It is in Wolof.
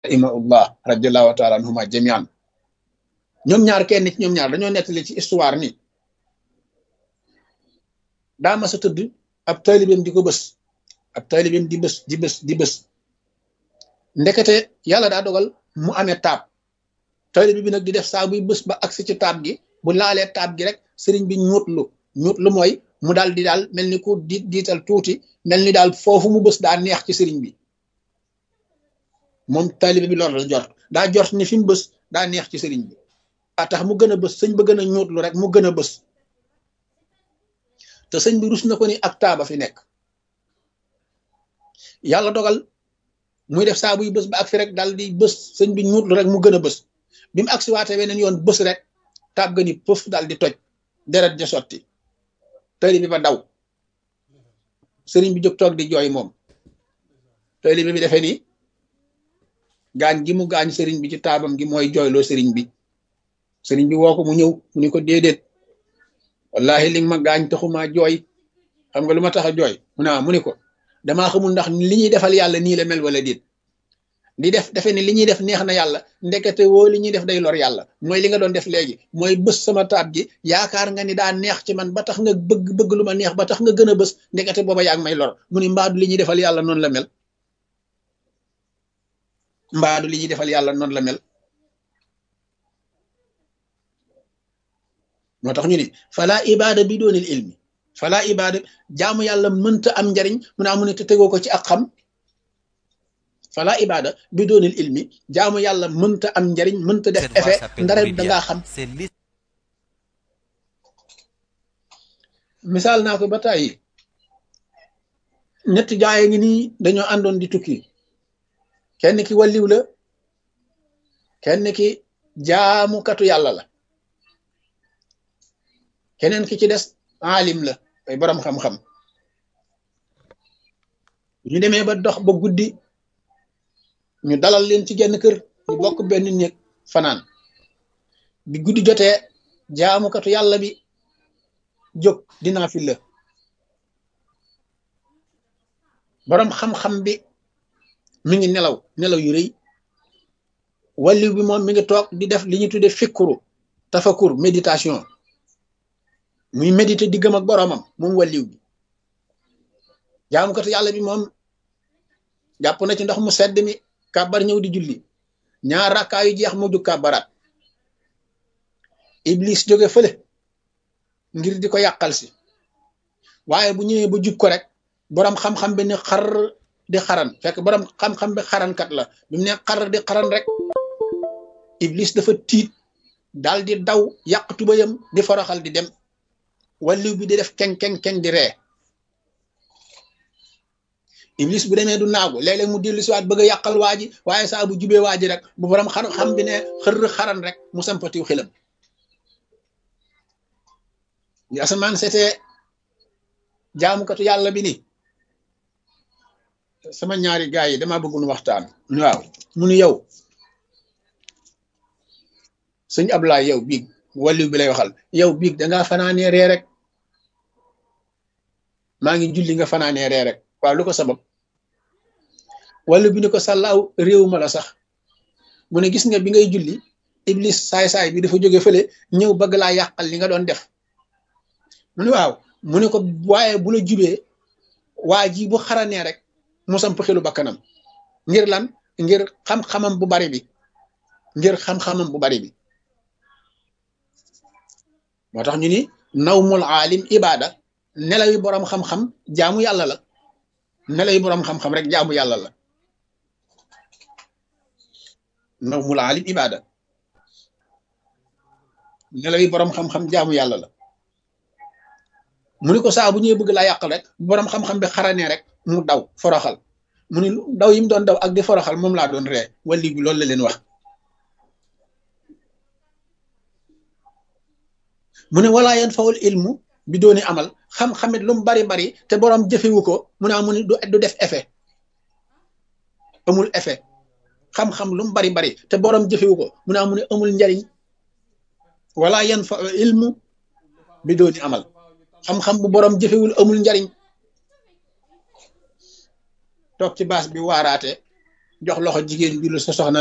rahimahullah radiallahu taala anhuma jamian ñoom ñaar kenn ci ñoom ñaar dañoo nettali ci histoire ni daa mas a tëdd ab taalibeem di ko bës ab taalibeem di bës di bës di bës ndekete yàlla daa dogal mu amee taab taalibe bi nag di def saa buy bës ba agsi ci taab gi bu laalee taab gi rek sëriñ bi ñuutlu ñuutlu mooy mu daal di daal mel ni ku di diital tuuti mel ni daal foofu mu bës daa neex ci sëriñ bi moom taalibe bi loolu la jort daa jort ni fi mu bës daa neex ci sëriñ bi a tax mu gën a bës sëñ ba gën a ñuutlu rek mu gën a bës te sëñ bi rus na ko ni ak taaba fi nekk yàlla dogal muy def saa buy bës ba ak fi rek daal di bës sëñ bi ñuutlu rek mu gën a bës bi mu agsi waate weneen yoon bës rek taab ga ni pëf daal di toj deret ja sotti taalibe bi ba daw sëriñ bi jóg toog di jooy moom taalibe bi defee ni gaañ gi mu gaañ sëriñ bi ci taabam gi mooy jooyloo sëriñ bi sëriñ bi woo ko mu ñëw mu ni ko déedéet wallahi li ma gaañ taxuma jooy xam nga lu ma tax a jooy mu naa mu ni ko damaa xamul ndax li ñuy defal yàlla nii la mel wala déet di def defe ni li ñuy def neex na yàlla ndekete woo li ñuy def day lor yàlla mooy li nga doon def léegi mooy bës sama taab gi yaakaar nga ni daa neex ci man ba tax nga bëgg bëgg lu ma neex ba tax nga gën a bës ndekete booba yaa ngi may lor mu ni mbaadu li ñuy defal yàlla noonu la mel mbaadu li ñuy defal yàlla noonu la mel moo tax ñu ni fala ibada bi doonil ilmi fala ibada jaamu yàlla mënta am njariñ mu ne amu ne te tegoo ko ci ak xam fala ibada bi doonil ilmi jaamu yàlla mënta am njariñ mënta def effet ndare dangaa xam misaal naa ko ba tàyyi ñetti jaaye ngi nii dañoo àndoon di tukki kenn ki walliw la kenn ki jaamukatu yàlla la keneen ki ci des aalim la ay borom xam-xam ñu demee ba dox ba guddi ñu dalal leen ci genn kër ñu bokk benn néeg fanaan bi guddi jotee jaamukatu yàlla bi jóg dinaa fi la borom xam-xam bi mi ngi nelaw nelaw yu rëy walliw bi moom mi ngi toog di def li ñu tudde fikkuru tafakur méditation muy méditer diggam ak boroomam moom walliw bi jaamukatu yàlla bi moom jàpp na ci ndox mu sedd mi kàbbar ñëw di julli ñaar rakkaa yu jeex mu jug kàbbaraat iblis jóge fële ngir di ko yàqal si waaye bu ñëwee ba jub ko rek boroom xam-xam bi ne xar di xaran fekk boroom xam-xam bi xarankat la bi mu ne xar di xaran rek iblis dafa tiit daal di daw yàq tubayam di foroxal di dem walliw bi di def keng keng keng di ree iblis bu demee du naagu léeg-léeg mu dellu si waat bëgg a yàqal waa ji waaye saa bu jubee waa ji rek bu borom xar xam bi ne xër xaran rek mu sampatiw xilam li asamaan seetee jaamukatu yàlla bi ni sama ñaari gaay yi dama bëgg nu waxtaan waaw mu nu yow sëñ Ablaay yow biig walliw bi lay waxal yow biig dangaa fanaanee ree rek maa ngi julli nga fanaanee ree rek waaw lu ko sabab walliw bi ni ko sàllaaw réew ma la sax mu ne gis nga bi ngay julli iblis saay-saay bi dafa jóge fële ñëw bëgg laa yàqal li nga doon def mu ne waaw mu ne ko waaye bu la jubee waa ji bu xaranee rek mu samp xelu bakkanam ngir lan ngir xam-xamam bu bari bi ngir xam-xamam bu bari bi moo tax ñu ni nawmul aalim ibada nelaw yi boroom xam-xam jaamu yàlla la nelaw yi boroom xam-xam rek jaamu yàlla la nawmul aalim ibada nelaw yi boroom xam-xam jaamu yàlla la mu ni ko saa bu ñëwee bëgg laa yàqal rek boroom xam-xam bi xaranee rek mu daw foroxal mu ni daw yi mu doon daw ak di foroxal moom laa doon ree walli bi loolu la leen wax mu ne walaa yan fawul ilmu bi dooni amal xam-xamit lu mu bari bari te boroom jëfewu ko mu ne mu ni du def effet amul effet xam-xam lu mu bari bari te boroom jëfewu ko mu ne mu ne amul njariñ walaa yan fa ilmu bi dooni amal xam-xam bu boroom jëfewul amul njariñ toog ci baas bi waaraate jox loxo jigéen bi lu sa soxna